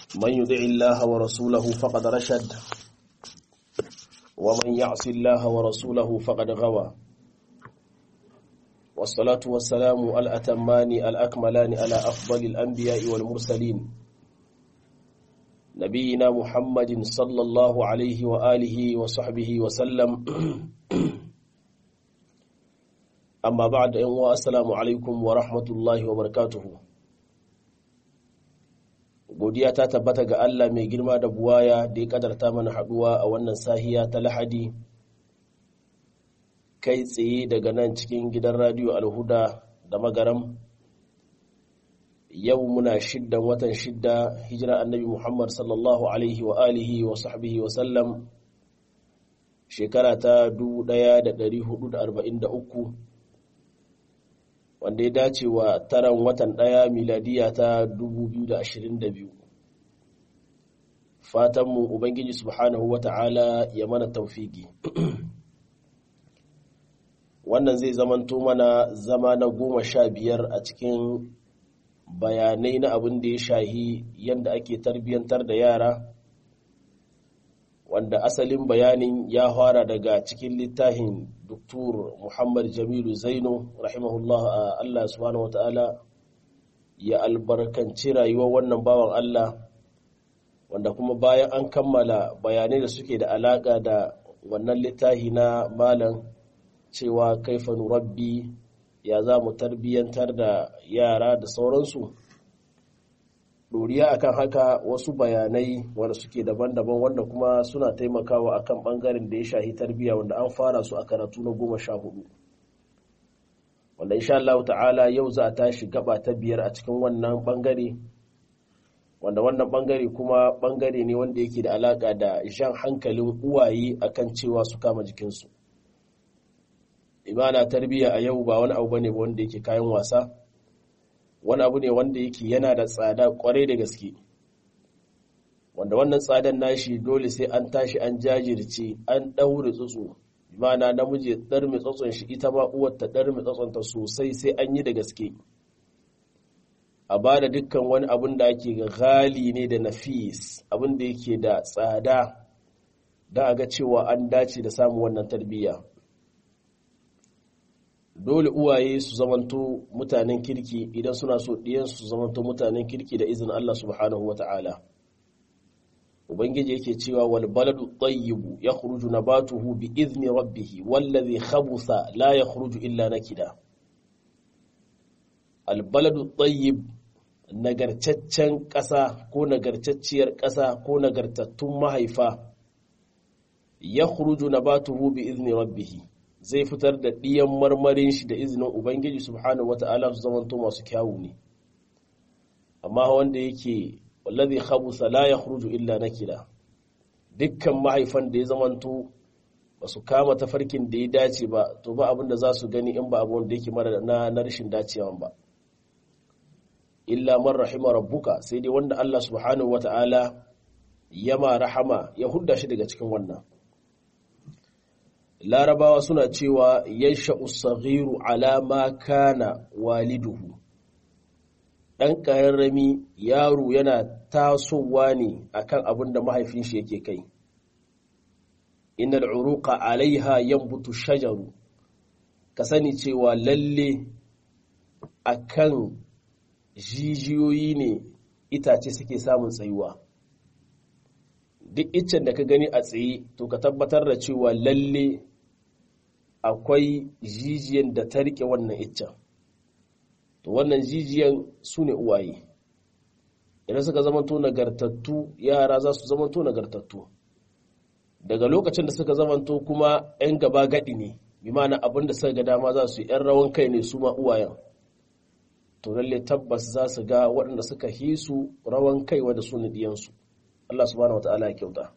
من يدع الله ورسوله فقد رشد ومن يعص الله ورسوله فقد غوى والصلاة والسلام الأتمان الأكملان على أفضل الأنبياء والمرسلين نبينا محمد صلى الله عليه وآله وصحبه وسلم أما بعد أنواء السلام عليكم ورحمة الله وبركاته godiya ta tabbata ga Allah mai girma da buwaya da ya kadarta mana haduwa a wannan sahiya ta lahadi kai tsaye daga nan cikin gidan radiyo alhuda da magaram yau muna shiddan watan shidda hijira annabi muhammad sallallahu alaihi wa alihi wa sahbihi wa sallam shekara ta 1443 wanda ya dace wa taran watan ɗaya miladiya ta 2022 fatanmu ubangiji subhanahu wa ta'ala ya mana taufiki wannan zai zamanto mana zama na goma sha biyar a cikin bayanai na abin da ya shahi yadda ake tarbiyyantar da yara wanda asalin bayanin ya fara daga cikin littafin Dr. Muhammad Jamilu Zaino rahimahullah Allah subhanahu wata'ala ya albarkanci rayuwar wannan bawan Allah wanda kuma bayan an kammala bayanai da suke da alaka da wannan littafi na malam cewa kaifa rabbi ya za mu tarbiyyantar da yara da sauransu doriya akan haka wasu bayanai wanda suke daban-daban wanda kuma suna taimakawa akan bangaren da ya shahi tarbiyya wanda an fara su a karatu na goma sha hudu wanda insha Allah ta'ala yau za a tashi gaba ta biyar a cikin wannan bangare wanda wannan bangare kuma bangare ne wanda yake da alaka da jan hankalin uwaye akan cewa su kama jikinsu imana tarbiyya a yau ba wani abu bane wanda yake kayan wasa wani abu ne wanda yake yana da tsada kwarai da gaske wanda wannan tsadan nashi dole sai an tashi an jajirce an ɗaure tsutsu imana namiji ɗar mai tsatson shi ita ma uwar ta ɗar mai tsatsonta sosai sai an yi da gaske a ba da dukkan wani abin da ake ga gali ne da nafis abin da yake da tsada don a ga cewa an dace da samun wannan tarbiyya dole uwaye su zamanto mutanen kirki idan suna so ɗiyansu su zamanto mutanen kirki da izinin Allah subhanahu wa ta'ala. Ubangiji yake cewa wal baladu tayyibu ya khuruju nabatuhu bi izni rabbihi wallazi khabutha la yakhruju illa nakida. Al baladu tayyib nagarcaccen ƙasa ko nagarcacciyar ƙasa ko nagartattun mahaifa ya khuruju nabatuhu bi izni rabbihi zai fitar da ɗiyan marmarin shi da izinin Ubangiji subhanahu wata'ala su zamanto masu kyawu ne amma wanda yake wallazi khabusa la yakhruju illa nakira dukkan mahaifan da ya zamanto ba su kama tafarkin da ya dace ba to ba abin da za su gani in ba abu wanda yake mara na, na rashin dacewa ba illa man rahima rabbuka sai dai wanda Allah subhanahu wata'ala ya ma rahama ya hudda shi daga cikin wannan larabawa suna cewa yansha usaghiru ala ma kana waliduhu ɗan ƙararrami yaro yana tasowa ne akan abin da mahaifin shi yake kai innal uruqa alaiha yanbutu shajaru ka sani cewa lalle akan jijiyoyi ne itace suke samun tsayuwa duk iccen da ka gani a tsaye to ka tabbatar da cewa lalle akwai jijiyan da ta rike wannan iccen to wannan jijiyan su ne uwaye idan suka zamanto nagartattu yara za su zamanto nagartattu daga lokacin da suka zamanto kuma 'yan gaba gadi ne bi mana abin da suka ga dama za su yi 'yan rawan kai ne su ma uwayen to lalle tabbas za su ga waɗanda suka hisu rawan kai wadda su ne diyansu Allah subhanahu wa ta'ala ya kyauta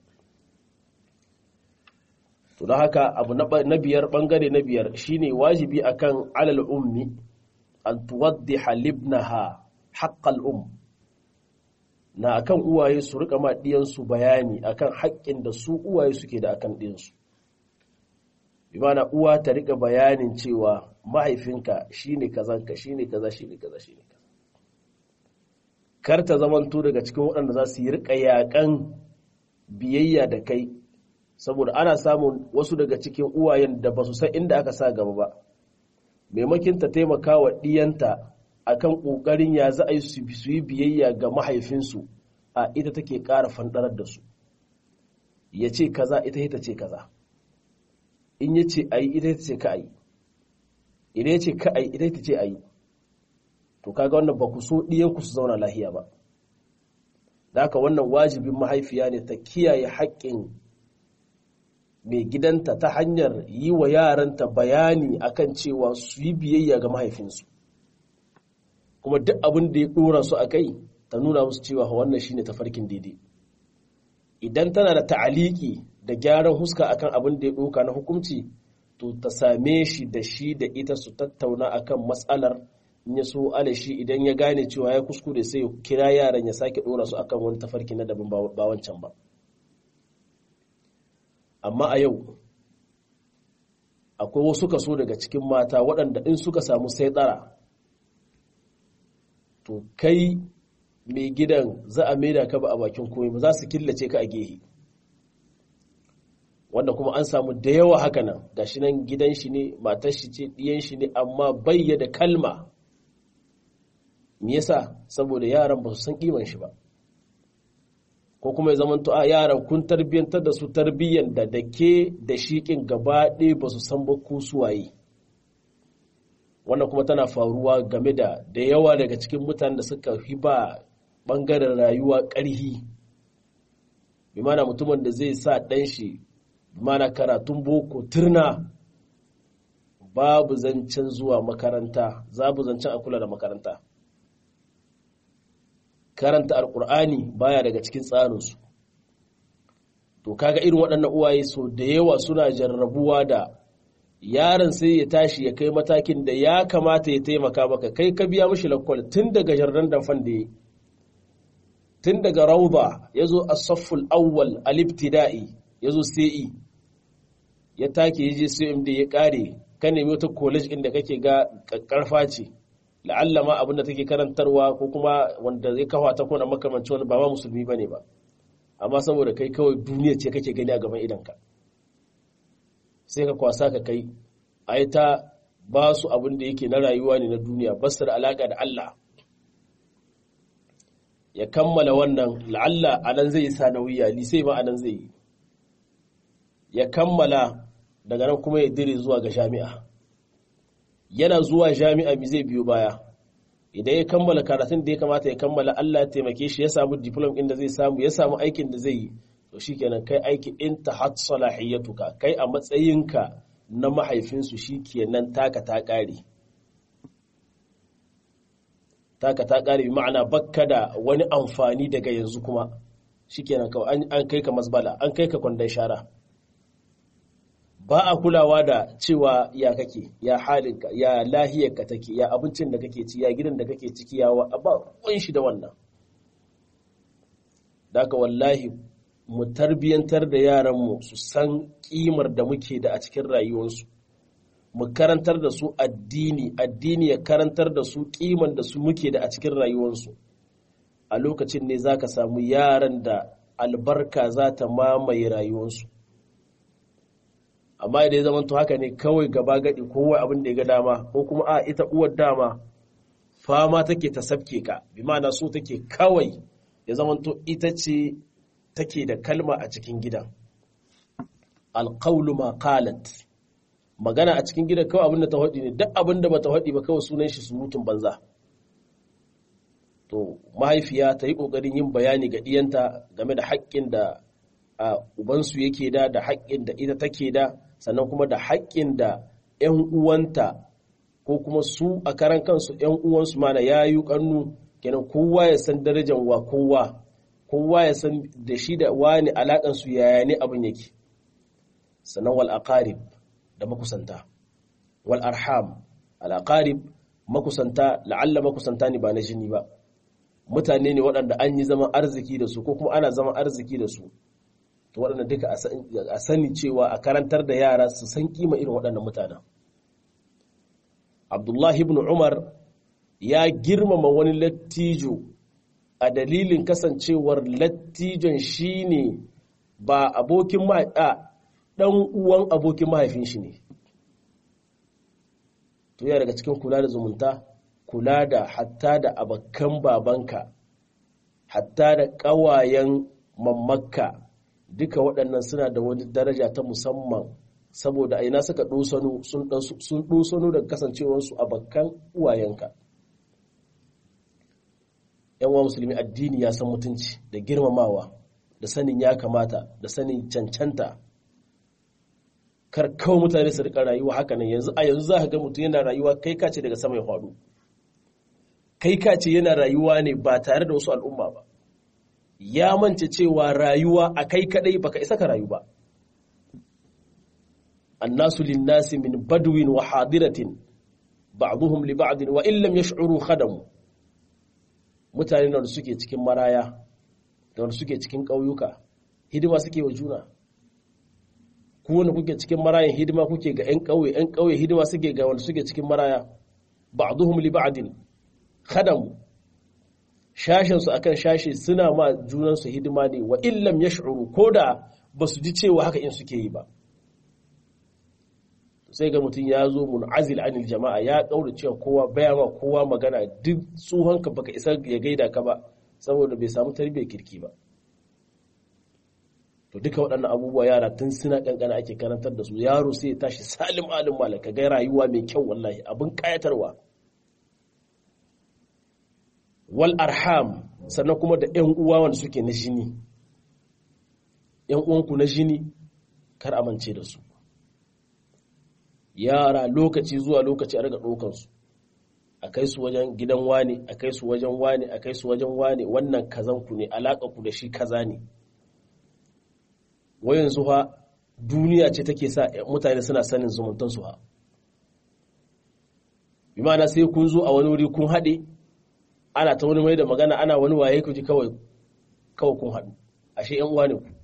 to don haka abu na biyar bangare na biyar shine wajibi akan alal ummi an tuwaddiha libnaha haqqal um na akan uwaye su rika ma diyansu bayani akan haƙƙin da su uwaye suke da akan diyansu bi mana uwa ta rika bayanin cewa mahaifinka shine kazanka shine kaza shine kaza shine kaza kar ta zamanto daga cikin waɗanda za su yi riƙa yaƙan biyayya da kai saboda ana samun wasu daga cikin uwayen da ba su san inda aka sa gaba ba maimakin ta taimaka wa ɗiyanta akan ƙoƙarin ya za a yi su yi biyayya ga mahaifinsu a ita take ƙara fanɗarar da su ya ce kaza ita ita ce kaza in ya ce a yi ita ita ce ka a yi idan ya ce ka a yi ita ita ce a yi to kaga wannan ba ku so ɗiyanku su zauna lahiya ba da haka wannan wajibin mahaifiya ne ta kiyaye haƙƙin mai gidanta ta hanyar yi wa yaranta bayani akan cewa su yi biyayya ga mahaifinsu kuma duk abin da ya ɗora su a kai ta nuna musu cewa wannan shine tafarkin daidai idan tana da ta'aliki da gyaran huska akan abin da ya ɗauka na hukunci to ta same shi da shi da ita su tattauna akan matsalar in ya so alashi idan ya gane cewa ya kuskure sai ya kira yaran ya sake ɗora su akan wani tafarki na daban ba wancan ba amma a yau akwai wasu kaso daga cikin mata waɗanda in suka samu sai tsara to kai mai gidan za a maida ka ba a bakin komai ba za su killace ka a gehe wanda kuma an samu da yawa haka nan gashi nan gidan shi ne matar shi ce ɗiyan shi ne amma bayya da kalma me yasa saboda yaran ba su san kiman shi ba ko kuma ya zama a yaran kun tarbiyyantar da su tarbiyyan da da ke da shiƙin gaba ɗaya ba su san ba ku suwaye wannan kuma tana faruwa game da da yawa daga cikin mutanen da suka fi ba ɓangaren rayuwa ƙarhi bi mana mutumin da zai sa ɗan shi bi mana karatun boko turna babu zancen zuwa makaranta zabu zancen a kula da makaranta karanta alkur'ani baya daga cikin tsarinsu to kaga irin waɗannan uwaye so da yawa suna jarrabuwa da yaron sai ya tashi ya kai matakin da ya kamata ya taimaka maka kai ka biya mashi lakwal tun daga jarran damfan da ya tun daga rauba ya zo a safful awwal alibtida'i ya zo sai ya take ya je cmd ya kare ka nemi wata college inda kake ga karfa ce la'alla ma abin da take karantarwa ko kuma wanda ya kawo ta kona makamanci wani ba ma musulmi bane ba amma saboda kai kawai duniya ce kake gani a gaban idanka sai ka kwasa ka kai a yi ta ba su abin da yake na rayuwa ne na duniya basar alaƙa da Allah ya kammala wannan la'alla a nan zai yi sanawiya lisai ma a nan zai yi ya kammala daga nan kuma ya dire zuwa ga jami'a yana zuwa jami'a mi zai biyo baya idan ya kammala karatun da ya kamata ya kammala Allah ya taimake shi ya samu diplom inda zai samu ya samu aikin da zai yi to shikenan kai aiki in ta hat salahiyatuka kai a matsayinka na mahaifinsu shikenan taka ta kare taka ta kare ma'ana bakka da wani amfani daga yanzu kuma shikenan kawai an kai ka masbala an kai ka kwandon shara ba a kulawa da cewa ya kake ya halinka ya lahiyarka take ya abincin da kake ci ya gidan da kake ciki ya wa ba kun shi da wannan daga wallahi mu tarbiyantar da yaranmu su san kimar da muke da a cikin rayuwarsu mu karantar da su addini addini ya karantar da su kiman da su muke da a cikin rayuwarsu a lokacin ne za ka samu yaran da albarka za ta mamaye rayuwarsu amma idan ya zamanto haka ne kawai gaba gadi kowa abin da ya ga dama ko kuma a ita uwar dama fama take ta sabke ka bi ma'ana so take kawai ya zamanto ita ce take da kalma a cikin gidan alqawlu ma qalat magana a cikin gidan kawai abin da ta hadi ne duk abin da bata hadi ba kawai sunan shi surutun banza to mahaifiya ta yi kokarin yin bayani ga diyanta game da haƙƙin da ubansu yake da da haƙƙin da ita take da sannan kuma da haƙƙin da 'yan uwanta ko kuma su a karan kansu 'yan uwansu mana ya yi ƙannu kenan kowa ya san darajar wa kowa kowa ya san da shi da wani alaƙansu yaya ne abin yake sannan wal aqarib da makusanta wal arham al aqarib makusanta la'alla makusanta ne ba na jini ba mutane ne waɗanda an yi zaman arziki da su ko kuma ana zaman arziki da su to waɗanda duka a sani cewa a karantar da yara su san kima irin waɗannan mutanen abdullahi ibn umar ya girmama wani lattijo a dalilin kasancewar lattijon shine ba abokin mahaifa ɗan uwan abokin mahaifin shi ne to yana daga cikin kula da zumunta kula da hatta da abakan babanka hatta da ƙawayen mammakka duka waɗannan suna da wani daraja ta musamman saboda aina suka ɗosano sun ɗosano da kasancewarsu a bakkan uwayenka yan musulmi addini ya san mutunci da girmamawa da sanin ya kamata da sanin cancanta kar kawai mutane su rika rayuwa haka nan yanzu a yanzu za ka ga mutum yana rayuwa kai kace daga sama ya faɗo kai kace yana rayuwa ne ba tare da wasu al'umma ba ya mance cewa rayuwa a kai kadai baka isa ka rayu ba annasu linnasi min badwin wa hadiratin ba'dhum li ba'd wa in lam yash'uru khadamu mutane da suke cikin maraya da wanda suke cikin ƙauyuka hidima suke wa juna ku wanda kuke cikin marayan hidima kuke ga 'yan ƙauye 'yan ƙauye hidima suke ga wanda suke cikin maraya ba'dhum li ba'din khadamu shashin su akan shashi suna ma junan su hidima ne wa illam yash'uru koda basu ji cewa haka in suke yi ba sai ga mutum ya zo mun'azil anil jama'a ya kaura cewa kowa baya ma kowa magana duk tsohonka baka isa ya gaida ka ba saboda bai samu tarbiyyar kirki ba to duka waɗannan abubuwa yara tun suna kankana ake karantar da su yaro sai ya tashi salim alim malaka ga rayuwa mai kyau wallahi abin kayatarwa wal arham sannan kuma da ƴan uwa wanda suke na jini ƴan uwanku na jini kar amince da su yara lokaci zuwa lokaci a riga ɗaukansu a kai su wajen gidan wane a kai su wajen wane a kai su wajen wane wannan kazan ku ne alaƙa ku da shi kaza ne wayan ha duniya ce take sa mutane suna sanin zumuntan su ha bi ma'ana sai kun zo a wani wuri kun haɗe ana ta wani mai da magana ana wani waye ku ji kawai kawai kun haɗu ashe yan uwa ne ku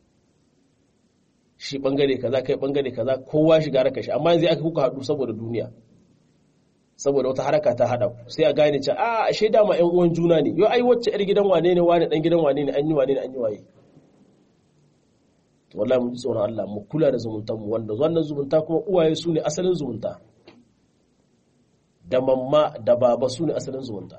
shi bangare kaza kai bangare kaza kowa shiga raka shi amma yanzu aka kuka haɗu saboda duniya saboda wata haraka ta haɗa ku sai a gane cewa a ashe dama ƴan uwan juna ne yo ai wacce ƴar gidan wane ne wane dan gidan wane ne an yi wane ne an yi waye to wallahi mu ji tsoron Allah mu kula da zumuntan mu wanda wannan zumunta kuma uwaye su ne asalin zumunta da mamma da baba su ne asalin zumunta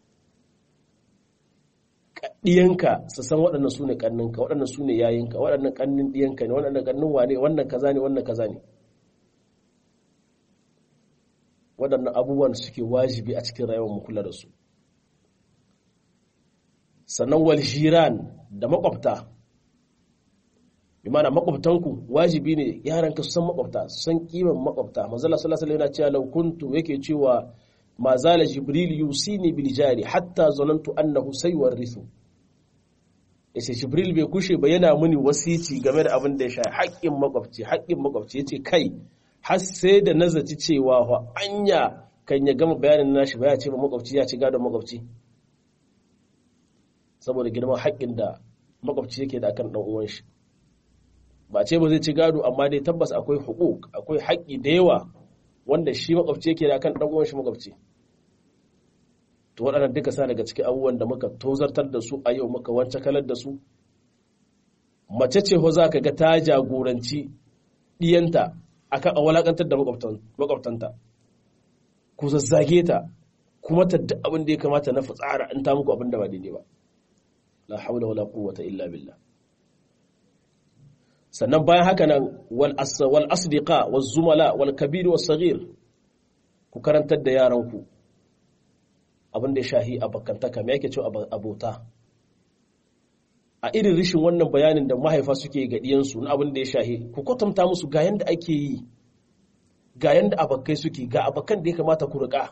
ɗiyanka su san waɗannan su ne ƙanninka waɗannan su ne yayinka waɗannan ƙannin ɗiyanka ne waɗannan ƙannin wane wannan kaza ne wannan kaza ne waɗannan abubuwan suke wajibi a cikin rayuwar mu kula da su sannan wal jiran da makwabta bi mana makwabtanku wajibi ne yaranka su san makwabta su san kiman makwabta manzala sallallahu alaihi yana cewa law kuntu yake cewa ma zala jibril yusini bil jari hatta zanantu annahu sayuwarrithu yace jibril bai kushe ba yana muni wasici game da abin da ya sha haƙƙin makwabci haƙƙin makwabci yace kai har sai da nazaci cewa fa anya kan ya gama bayanin nashi ba ya ce ba makwabci ya ci gadon makwabci saboda girman haƙƙin da makwabci yake da akan dan uwan shi ba ce ba zai ci gado amma dai tabbas akwai hukuk akwai haƙƙi da yawa wanda shi makwabci yake da akan dan uwan shi makwabci to waɗannan duka sa daga cikin abubuwan da muka tozartar da su a yau muka wance kalar da su mace ce ho za ka ga ta jagoranci ɗiyanta akan a walakantar da makwabtanta ku zazzage ta kuma ta duk abin da ya kamata na fitsara in ta muku abin da ba daidai ba la haula wala quwwata illa billah sannan bayan haka nan wal asdiqa wal zumala wal kabir was saghir ku karantar da yaranku abin da ya shahi abakantaka me yake cewa abota a irin rishin wannan bayanin da mahaifa suke ga diyansu na abin da ya shahi ku kwatanta musu ga yanda ake yi ga yanda abakai suke ga abakan da ya kamata ku riƙa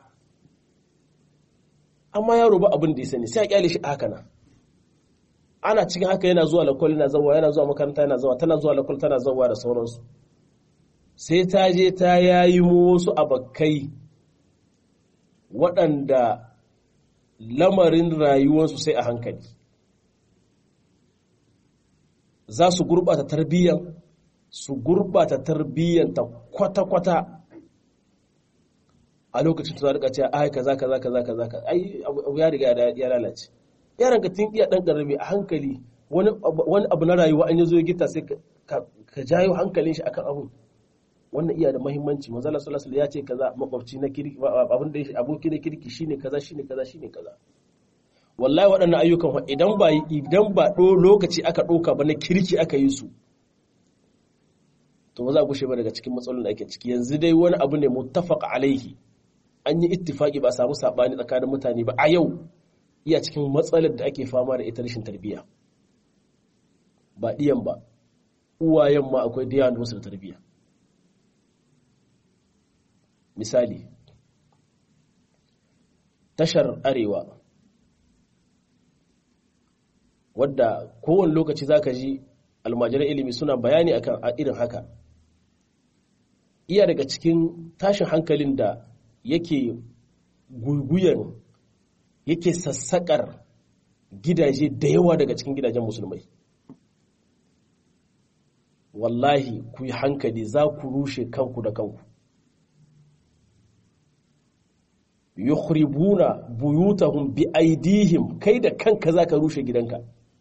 amma yaro ba abin da ya sani sai a kyale shi haka nan ana cikin haka yana zuwa lakwal yana zawa yana zuwa makaranta yana zawa tana zuwa lakwal tana zawa da sauransu sai ta je ta yayi mu wasu abakai waɗanda lamarin rayuwarsu sai a hankali za su gurɓata tarbiyyan su gurɓata tarbiyyanta kwata-kwata a lokacin tuna rika cewa ai kaza kaza kaza kaza ai abu ya riga ya lalace yaran ka tun iya dan karami a hankali wani abu na rayuwa an yazo ya gita sai ka jayo hankalin shi akan abun wannan iya da muhimmanci manzo Allah sallallahu alaihi ya ce kaza makwabci na kirki abin da aboki na kirki shine kaza shine kaza shine kaza wallahi waɗannan ayyukan idan ba idan ba do lokaci aka ɗauka ba na kirki aka yi su to ba za ku ba daga cikin matsalolin da ake ciki yanzu dai wani abu ne muttafaq alaihi an yi ittifaki ba samu sabani tsakanin mutane ba a yau iya cikin matsalar da ake fama da ita rashin tarbiyya ba diyan ba uwayen ma akwai diyan da wasu da tarbiyya misali tashar arewa wadda kowane lokaci zaka ji almajiran ilimi suna bayani akan irin haka iya daga cikin tashin hankalin da yake guguyan yake sassakar gidaje da yawa daga cikin gidajen musulmai wallahi ku yi hankali za ku rushe kanku da kanku yukhribuna buyutahum bi aidihim kai da kanka zaka rushe gidanka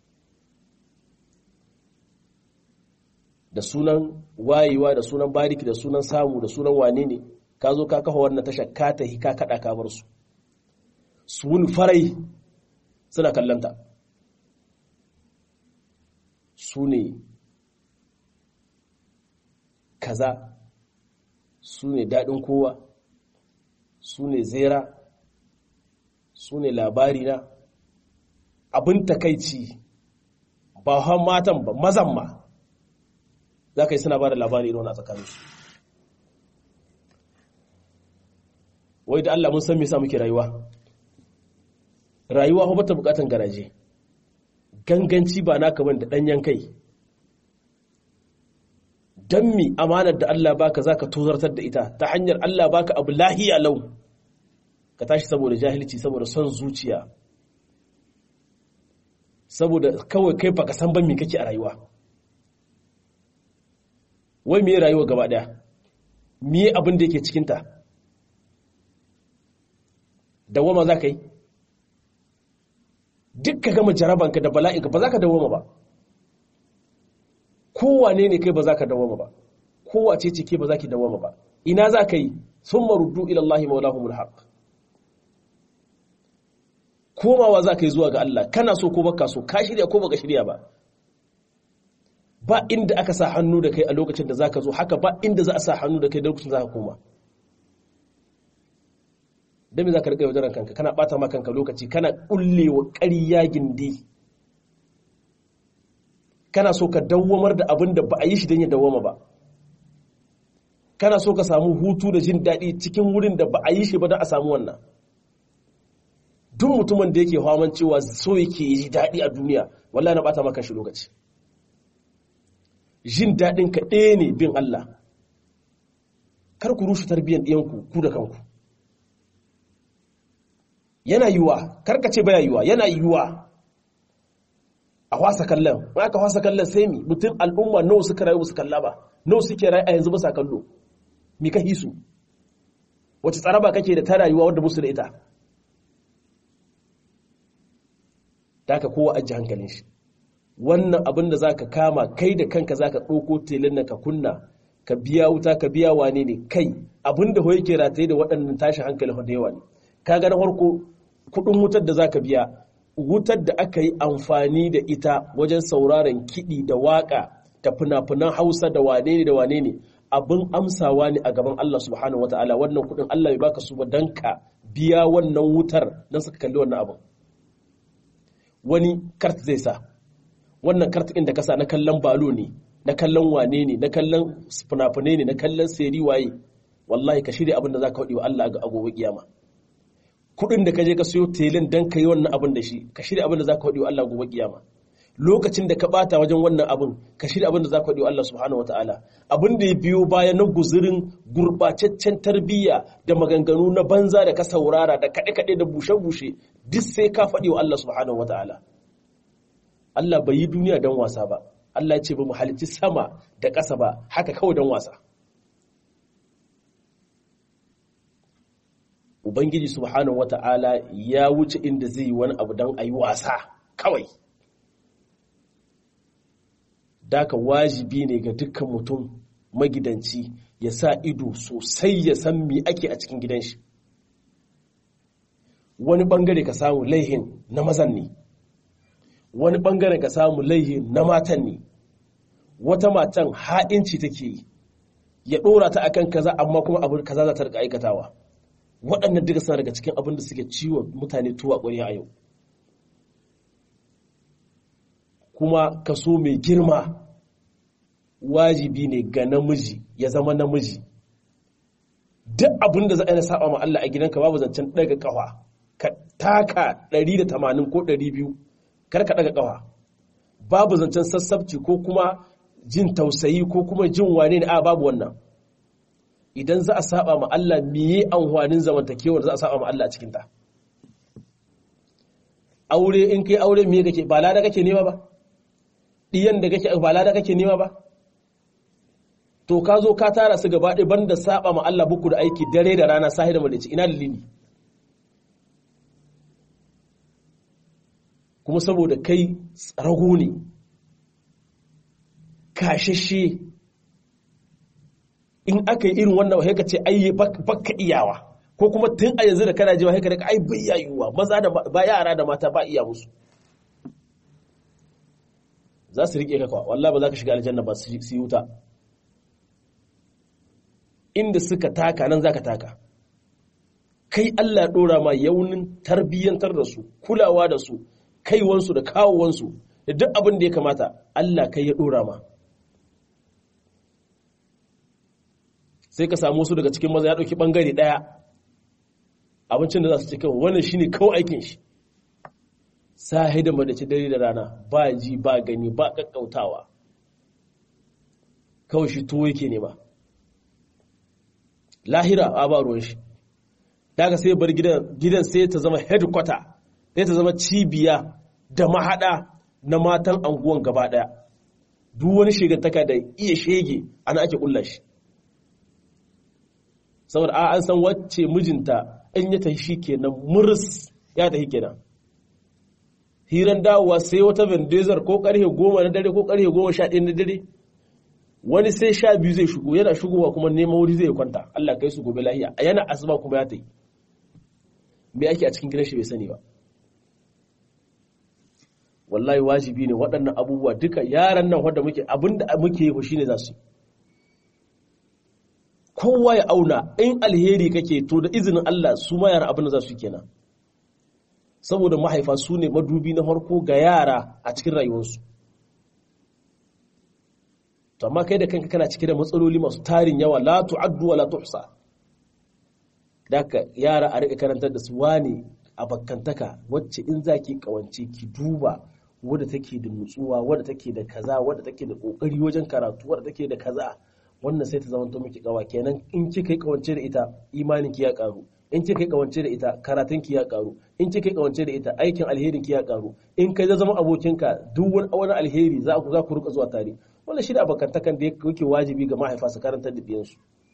da sunan wayewa da sunan bariki da sunan samu da sunan wane ne ka zo ka kafa wannan tasha ka tahi ka kada ka bar su su wuni farai suna kallanta su ne kaza su ne daɗin kowa su ne zera su ne labari na abin takaici ba han matan ba mazan ma za ka yi suna ba da labari irin a tsakaninsu wai da Allah mun san me sa muke rayuwa rayuwa ba ta bukatan garaje ganganci ba naka ban da danyen kai dan mi amanar da Allah baka zaka tozartar da ita ta hanyar Allah baka abu lahiya lau ka tashi saboda jahilci saboda son zuciya saboda kawai kai baka san ban me kake a rayuwa wai me rayuwa gaba daya me abin da yake cikinta dawama za ka yi duk ka gama jarabanka da bala'inka ba za ka dawama ba kowane ne kai ba za ka dawama ba kowace ce ke ba za ki dawama ba ina za ka yi sun maruddu ilallahi maulahumul haq komawa za ka yi zuwa ga Allah kana so ko baka so ka shirya ko baka shirya ba ba inda aka sa hannu da kai a lokacin da za ka zo haka ba inda za a sa hannu da kai da lokacin za ka koma don me za ka riƙa yaudaran kanka kana ɓata ma kanka lokaci kana ƙullewa ƙarya gindi kana so ka dawwamar da abin da ba a yi shi don ya dawwama ba kana so ka samu hutu da jin daɗi cikin wurin da ba a yi shi ba don a samu wannan duk mutumin da yake hawan cewa so yake yi daɗi a duniya wallahi na ɓata maka shi lokaci jin daɗin ka ɗaya ne bin Allah kar ku rushe tarbiyyar ɗiyanku ku da kanku yana yiwuwa karkace baya yiwuwa yana yiwuwa a wasa kallon in aka wasa kallon sai mi mutum al'umma nawa suka rayu su kalla ba nawa suke rayu a yanzu ba kallo mi ka hisu wace tsaraba kake da ta rayuwa wadda musu da ita da aka kowa ajiye hankalin shi wannan abin da za ka kama kai da kanka za ka ɗauko telin na ka kunna ka biya wuta ka biya wane ne kai abin da yake rataye da waɗannan tashin hankali da yawa ne ka ga na farko kudin wutar da zaka biya wutar da aka yi amfani da ita wajen sauraron kiɗi da waƙa da fina-finan hausa da wane ne da wane ne abin amsawa ne a gaban Allah subhanahu wataala wannan kudin Allah bai baka su ba dan ka biya wannan wutar dan suka kalli wannan abin wani kart zai sa wannan kart ɗin da kasa na kallon balo ne na kallon wane ne na kallon fina-finai ne na kallon seri waye wallahi ka shirya abin da zaka faɗi wa Allah a gobe kiyama kudin da ka je ka siyo telin dan ka yi wannan abin da shi ka shirya abin da za ka faɗi wa Allah gobe kiyama lokacin da ka bata wajen wannan abin ka shirya abin da za ka faɗi wa Allah subhanahu wataala abin da ya biyo baya na guzurin gurbataccen tarbiyya da maganganu na banza da ka saurara da kaɗe-kaɗe da bushe-bushe duk sai ka faɗi wa Allah subhanahu wataala Allah bai yi duniya don wasa ba Allah ya ce ba mu halicci sama da ƙasa ba haka kawai don wasa ubangiji subhanahu wata'ala ya wuce inda zai yi wani abu don a yi wasa kawai daka wajibi ne ga dukkan mutum magidanci ya sa ido sosai ya san me ake a cikin gidan shi wani bangare ka samu laihin na mazan ne wani bangare ka samu laihin na matan ne wata matan ha'inci take yi ya ɗora ta akan kaza amma kuma abu kaza za ta rika aikatawa waɗannan duka suna daga cikin abin da suke ciwo mutane tuwa ƙwariya a yau kuma kaso mai girma wajibi ne ga namiji ya zama namiji duk abin da za a yi na saba ma Allah a gidanka babu zancen ɗaga ƙafa ka taka 180 ko 200 kar ka ɗaga ƙafa babu zancen sassabci ko kuma jin tausayi ko kuma jin wane ne a babu wannan idan za a saba ma Allah miye amfanin zamantakewar za a saba ma Allah a cikinta aure in kai aure miye kake ba lada kake nema ba diyan da kake ba lada kake nema ba to ka zo ka tara su gaba ɗaya banda saba ma Allah buku da aiki dare da rana sahi da malici ina dalili kuma saboda kai rago ne kashashe in aka yi irin wannan wahai ka ce ai baka iyawa ko kuma tun a yanzu da kana ji wahai ka daga ai bai yayuwa maza da ba yara da mata ba iya musu za su rike ka kwa wallahi ba za ka shiga aljanna ba su yi wuta inda suka taka nan za ka taka kai Allah ɗora ma yaunin tarbiyyantar da su kulawa da su kaiwansu da kawowansu da duk abin da ya kamata Allah kai ya ɗora ma sai ka samu su daga cikin maza ya ɗauki ɓangare ɗaya abincin da za su ci kawai wannan shi ne kawai aikin shi sahi da madaci dare da rana ba ji ba gani ba ƙaƙƙautawa kawai shi tuwo yake nema lahira a ba ruwan shi daga sai bar gidan sai ta zama headquarter sai ta zama cibiya da mahada na matan anguwan gaba daya duk wani shegantaka da iya shege ana ake kulla shi saboda a an san wacce mijinta in ya tafi shi kenan muris ya tafi kenan hiran dawowa sai wata vendezar ko karfe goma na dare ko karfe goma sha ɗaya na dare wani sai sha biyu zai shigo yana shigowa kuma neman wuri zai kwanta Allah kai su gobe lahiya yana asuba kuma ya tafi me ake a cikin gidan shi bai sani ba wallahi wajibi ne waɗannan abubuwa duka yaran nan wanda muke abinda muke yi shine za su kowa ya auna in alheri kake to da izinin Allah su ma yara abin da za su kenan saboda mahaifa su ne madubi na farko ga yara a cikin rayuwarsu to amma kai da kanka kana cike da matsaloli masu tarin yawa la tu'addu wa la tuhsa daka yara a rika karantar da su wane a bakkantaka wacce in zaki kawance ki duba wadda take da nutsuwa wadda take da kaza wadda take da kokari wajen karatu wadda take da kaza wannan sai ta zama miki kawa kenan in kika yi kawance da ita imanin ki ya karu in kika yi kawance da ita karatun ki ya karu in kika yi kawance da ita aikin alherin ki ya karu in kai zama abokinka duk wani alheri za ku za ku rika zuwa tare wannan shi da abokantakan da yake wajibi ga mahaifa su karantar da ɗiyansu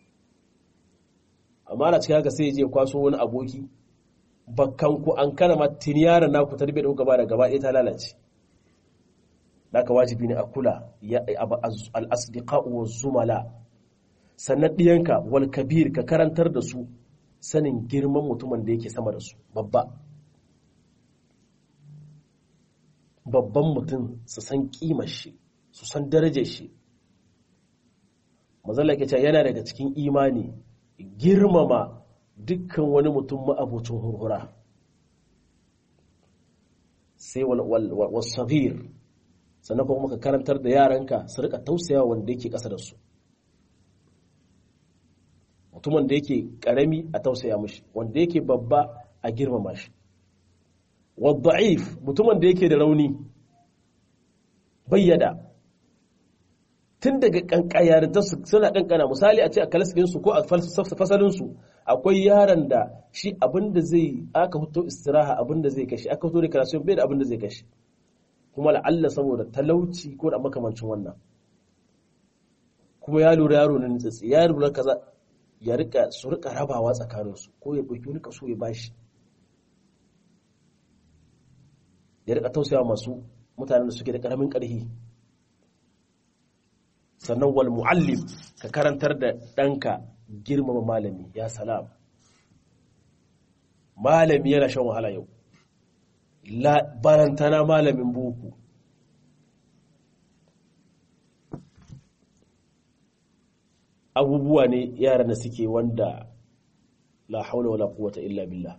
amma na cikin haka sai je kwaso wani aboki bakkan ku an kana ma tuni yaron naku tarbiyyar da kuka ba da gaba ɗaya ta lalace haka wajibi ne a kula al-asdiqa wa zumala sannan ɗiyanka wal kabir ka karantar da su sanin girman mutumin da yake sama da su babba babban mutum su san kimar shi su san darajar shi mazalla ke yana daga cikin imani girmama dukkan wani mutum ma'abucin hurhura sai wasabir sannan kuma ka karantar da yaranka su rika tausaya wanda yake ƙasa da su mutumin da yake ƙarami a tausaya mashi wanda yake babba a girmama shi wadda'if mutumin da yake da rauni bayyada tun daga kankayarinta suna kankana misali a ce a kalaskinsu ko a fasalinsu akwai yaron da shi abinda zai aka fito istiraha abinda zai kashi aka fito da karatu bai da abinda zai kashi kuma la'alla saboda talauci ko da makamancin wannan kuma ya lura yaro na nitsatsi ya lura kaza ya rika su rika rabawa tsakaninsu ko ya ɗauki wani kaso ya bashi ya rika tausaya masu mutanen da suke da ƙaramin ƙarfi sannan wal mu'allim ka karantar da ɗanka girmama malami ya salam malami yana shan wahala yau barantana malamin boko abubuwa ne yaran da suke wanda la haula wala quwwata illa billah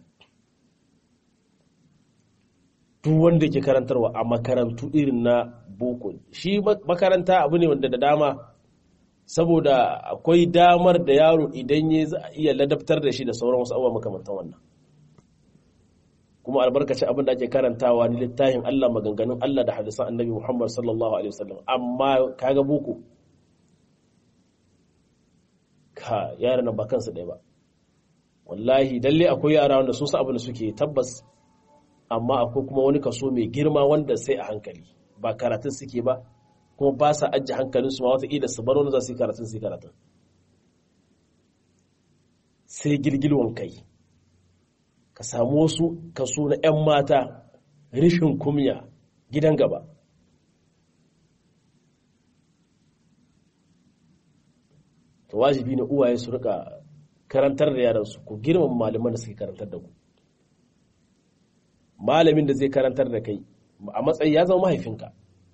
duk wanda ke karantarwa a makarantu irin na boko shi makaranta abu ne wanda da dama saboda akwai damar da yaro idan ya za a iya ladabtar da shi da sauran wasu abubuwa makamantan wannan kuma albarkacin abin da ake karantawa ni littafin Allah maganganun Allah da hadisan annabi Muhammad sallallahu alaihi wasallam amma kaga boko ka yaran nan ba kansu ɗaya ba wallahi dalle akwai yara wanda sun san abin da suke tabbas amma akwai kuma wani kaso mai girma wanda sai a hankali ba karatun suke ba kuma ba sa ajiye hankalinsu ma wata ida su bar wani za su yi karatun su yi karatun sai girgilwan kai ka samu wasu kaso na 'yan mata rishin kumya gidan gaba to wajibi ne uwaye su rika karantar da yaransu ku girmama malaman da suke karantar da ku malamin da zai karantar da kai a matsayi ya zama mahaifinka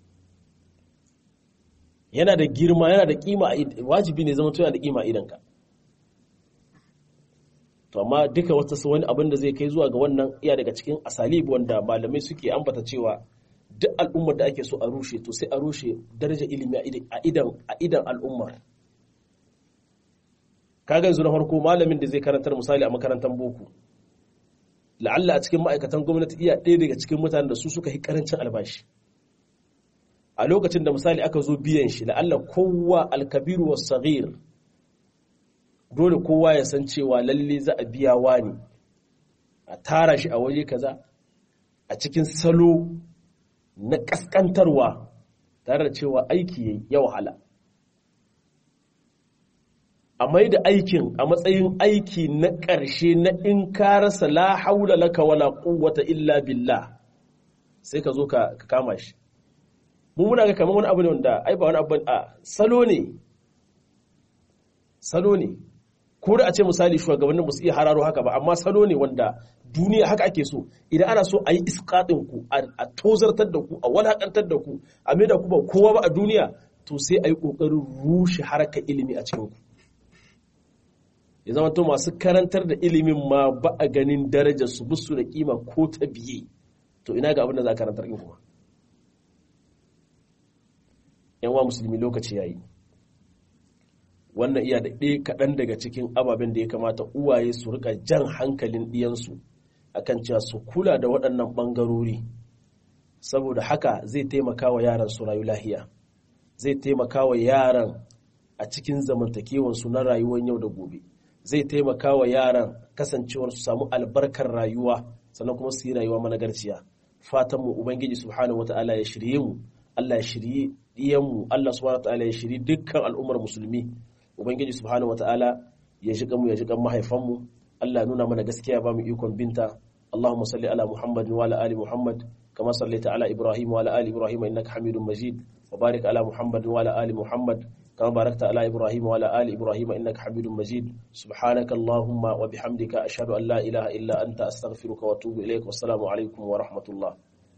yana da girma yana da kima wajibi ne zama to yana da kima idanka to amma duka wata wani abin da zai kai zuwa ga wannan iya daga cikin asalib wanda malamai suke ambata cewa duk al'ummar da ake so a rushe to sai a rushe darajar ilimi a idan a idan al'ummar kaga yanzu na farko malamin da zai karantar misali a makarantar boko la'alla a cikin ma'aikatan gwamnati iya ɗaya daga cikin mutanen da su suka yi karancin albashi a lokacin da misali aka zo biyan shi la'alla kowa alkabiru wa sagir dole kowa ya san cewa lalle za a biya wani a tara shi a waje kaza a cikin salo na kaskantarwa tare da cewa aiki ya wahala a mai da aikin a matsayin aiki na ƙarshe na in ka rasa la haula laka wala quwwata illa billah sai ka zo ka kama shi mu muna ga kamar wani abu ne wanda ai ba wani abu a salo ne salo ne ko da a ce misali shugabannin ba su iya hararo haka ba amma salo ne wanda duniya haka ake so idan ana so a yi iskaɗin ku a tozartar da ku a walakantar da ku a mai da ku ba kowa ba a duniya to sai a yi ƙoƙarin rushe harkar ilimi a cikin ku ya zama to masu karantar da ilimin ma ba a ganin darajar su busu da kima ko ta biye to ina ga abin da za a karantar in kuma yan wa musulmi lokaci yayi wannan iya da ɗaya kaɗan daga cikin ababen da ya kamata uwaye su rika jan hankalin ɗiyansu akan cewa su kula da waɗannan ɓangarori saboda haka zai taimaka wa yaran su rayu lahiya zai taimaka wa yaran a cikin zamantakewansu na rayuwar yau da gobe zai taimaka wa yaran kasancewar su samu albarkar rayuwa sannan kuma su yi rayuwa managarciya fatanmu ubangiji subhanahu wata'ala ya shirye mu Allah ya shirye diyanmu Allah subhanahu wata'ala ya shirye dukkan al'ummar musulmi ubangiji subhanahu wata'ala ya shiga mu ya shiga mahaifanmu Allah nuna mana gaskiya ba mu ikon binta Allahumma salli ala Muhammad wa ala ali Muhammad kama sallaita ala Ibrahim wa ala ali Ibrahim innaka Hamidum Majid wa barik ala Muhammad wa ala ali Muhammad كما باركت على إبراهيم وعلى آل إبراهيم إنك حميد مجيد سبحانك اللهم وبحمدك أشهد أن لا إله إلا أنت أستغفرك وأتوب إليك والسلام عليكم ورحمة الله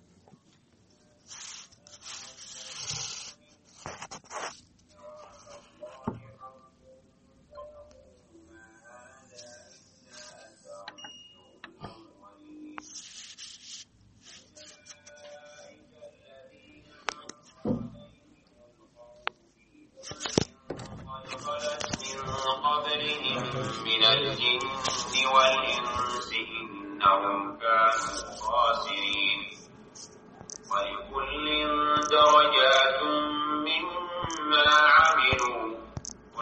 من الجن والإنس إنهم كانوا خاسرين ولكل درجات مما